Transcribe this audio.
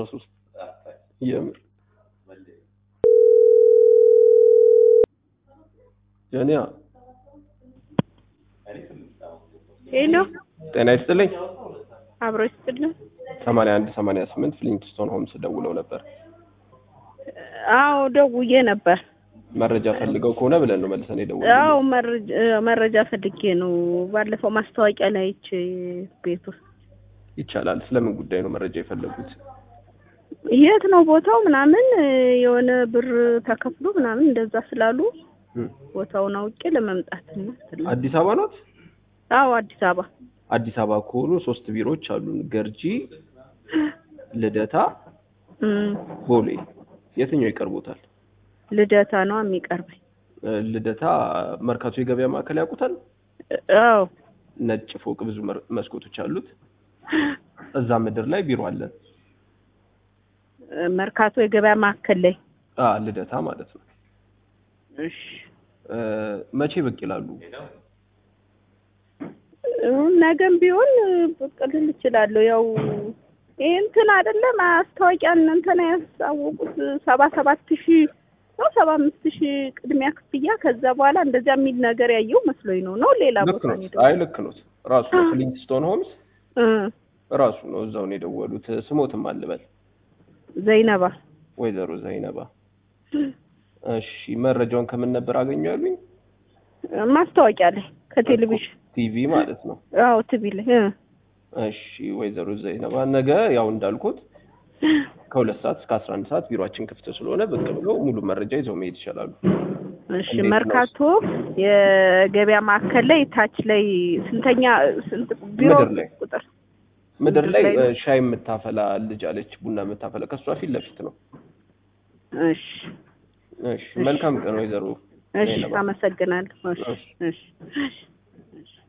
ሶስት የምር ጀኒያ ሄሎ ጤና ይስጥልኝ። አብሮ ይስጥልን። ሰማንያ አንድ ሰማንያ ስምንት ፍሊንትስቶን ሆምስ ደውለው ነበር። አዎ ደውዬ ነበር። መረጃ ፈልገው ከሆነ ብለን ነው መልሰን የደወልነው። አዎ መረጃ መረጃ ፈልጌ ነው። ባለፈው ማስታወቂያ ላይ አይቼ ቤት ውስጥ ይቻላል። ስለምን ጉዳይ ነው መረጃ የፈለጉት? የት ነው ቦታው ምናምን የሆነ ብር ተከፍሎ ምናምን እንደዛ ስላሉ እም፣ ቦታውን አውቄ ለመምጣት ነው። አዲስ አበባ ናት? አዎ አዲስ አበባ አዲስ አበባ ከሆኑ ሶስት ቢሮዎች አሉን። ገርጂ፣ ልደታ፣ እም፣ ቦሌ። የትኛው ይቀርቦታል? ልደታ ነው የሚቀርበኝ። እ፣ ልደታ መርካቶ የገበያ ማዕከል ያውቁታል? አዎ ነጭ ፎቅ ብዙ መር- መስኮቶች አሉት። እዛ ምድር ላይ ቢሮ አለን። መርካቶ የገበያ ማዕከል ላይ አ ልደታ ማለት ነው። እሺ እ፣ መቼ ብቅ ይላሉ? ነገም ቢሆን ብቅ ልል እችላለሁ። ያው ይሄ እንትን አይደለ ማስታወቂያ እንትን ያሳወቁት ሰባ ሰባት ሺህ ነው ሰባ አምስት ሺህ ቅድሚያ ክፍያ ከዛ በኋላ እንደዚያ የሚል ነገር ያየው መስሎኝ ነው ነው ሌላ ልክ ቦታ ነው። ነው የደወልኩት። አይ ልክ ነው። ራሱ ነው ፍሊንትስቶን ሆምስ እ ራሱ ነው። እዛው ነው የደወሉት። ስሞትም አልበል ዘይነባ ወይዘሮ ዘይነባ። እሺ መረጃውን ከምን ነበር አገኙ ያሉኝ? ማስታወቂያ ላይ ከቴሌቪዥን ቲቪ ማለት ነው። አዎ ቲቪ ላይ እ እሺ ወይዘሮ ዘይነባ ነገ ያው እንዳልኩት ከሁለት ሰዓት እስከ አስራ አንድ ሰዓት ቢሮአችን ክፍት ስለሆነ ብቅ ብለው ሙሉ መረጃ ይዘው መሄድ ይችላሉ። እሺ እንዴት ነው? መርካቶ የገበያ ማዕከል ላይ ታች ላይ ስንተኛ ስንት ቢሮ ምድር ላይ። ቁጥር ምድር ላይ ምድር ላይ እ፣ ሻይ የምታፈላ ልጅ አለች፣ ቡና የምታፈላ ከእሷ ፊት ለፊት ነው። እሺ እሺ መልካም ቀን ወይዘሮ እሺ ዘይነባ። አመሰግናለሁ። እሺ እሺ። እሺ እሺ